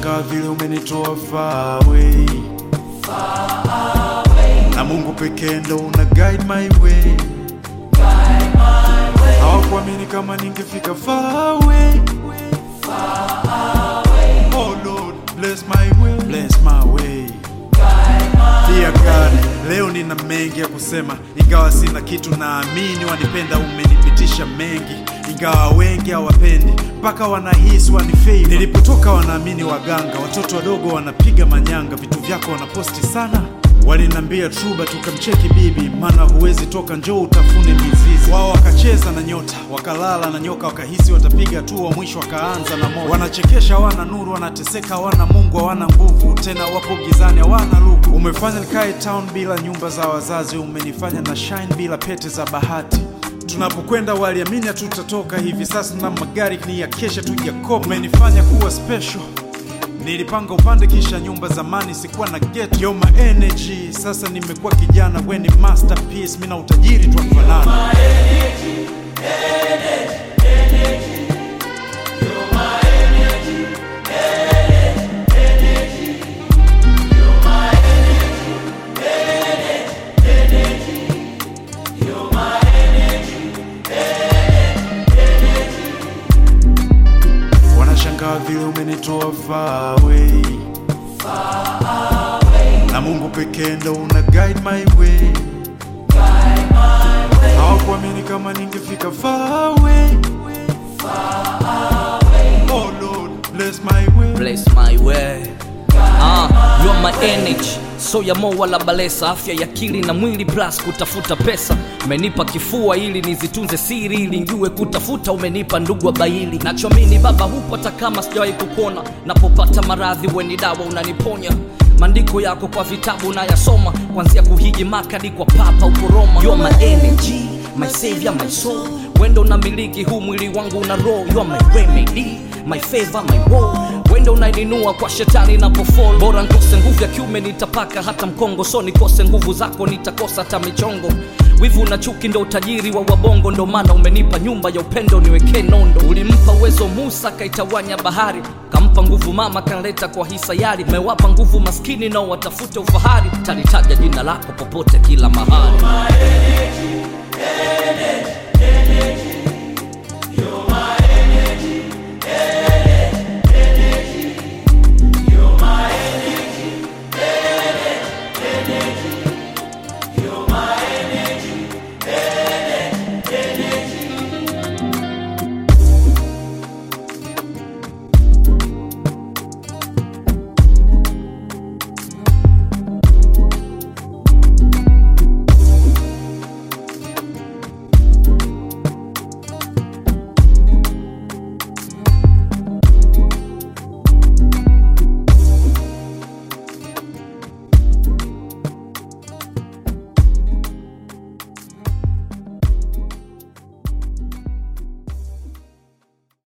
Wanashangaa vile umenitoa far away. Na Mungu pekee ndo una guide my way. Hawakuamini kama ningefika far away. Oh Lord, bless my way. Bless my way. Dear God, leo nina mengi ya kusema, ingawa sina kitu, naamini wanipenda, umenipitisha mengi, ingawa wengi hawapendi, mpaka wanahisi wanifei. Nilipotoka wanaamini waganga, watoto wadogo wanapiga manyanga, vitu vyako wanaposti sana. Walinambia truba tukamcheki bibi, maana huwezi toka, njoo utafune mizizi. Wao wakacheza na nyota, wakalala na nyoka, wakahisi watapiga tu, wa mwisho wakaanza na moto. Wanachekesha, hawana nuru, wanateseka, hawana Mungu, hawana nguvu tena, wapo gizani, hawana luku. Umefanya nikae town bila nyumba za wazazi, umenifanya na shine bila pete za bahati. Tunapokwenda waliamini hatutatoka hivi sasa, na magari ni ya kesha tujakopa. Umenifanya kuwa special Nilipanga upande kisha nyumba zamani sikuwa na get yo my energy. Sasa nimekuwa kijana, we ni masterpiece, mina utajiri twafanana. Wanashangaa vile umenitoa far away. Na Mungu pekee ndo una guide my way. Hawakuamini kama ningefika far away. Oh Lord, bless my way. bless my way Ah, you are my energy so ya mo wala balesa afya ya akili na mwili plus kutafuta pesa umenipa kifua ili nizitunze siri ili njue kutafuta umenipa ndugu wa baili nachoamini baba hupo hata kama sijawahi kukuona napopata maradhi weni dawa unaniponya maandiko yako kwa vitabu nayasoma kuanzia kuhiji makadi kwa papa uko roma you are my energy my savior my soul wendo unamiliki huu mwili wangu una roho you are my remedy my favor my woe wendo unainunua kwa shetani napofall bora nkose nguvu ya kiume nitapaka hata mkongo so nikose nguvu zako nitakosa hata michongo wivu na chuki ndo utajiri wa wabongo ndo maana umenipa nyumba ya upendo niwekee nondo ulimpa uwezo musa kaitawanya bahari kampa nguvu mama kanleta kwa hisayari mewapa nguvu maskini nao watafute ufahari talitaja jina lako popote kila mahali energy, energy.